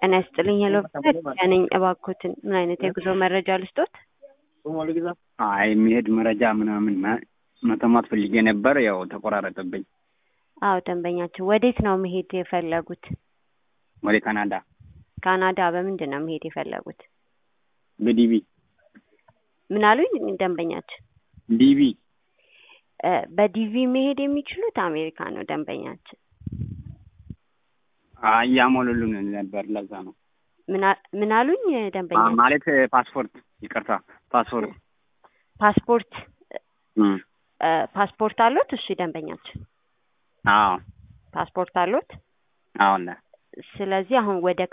ጤና ይስጥልኝ። ሄሎ ነኝ። እባክዎትን ምን አይነት የጉዞ መረጃ ልስጦት? አይ የሚሄድ መረጃ ምናምን ማ- መተማት ፈልጌ ነበር። ያው ተቆራረጠብኝ። አዎ ደንበኛችን ወዴት ነው መሄድ የፈለጉት? ወደ ካናዳ ካናዳ በምንድን ነው መሄድ የፈለጉት? በዲቪ ምን አሉኝ ደንበኛችን? ዲቪ እ በዲቪ መሄድ የሚችሉት አሜሪካ ነው ደንበኛችን። እያሞሉልን ነበር። ለዛ ነው ምን አ- ምን አሉኝ አ- ደንበኛችን? ማለት ፓስፖርት፣ ይቅርታ ፓስፖርት ፓስፖርት እም፣ እ ፓስፖርት አሉት? እሺ ደንበኛችን አዎ ፓስፖርት አሉት? አዎን ስለዚህ አሁን ወደ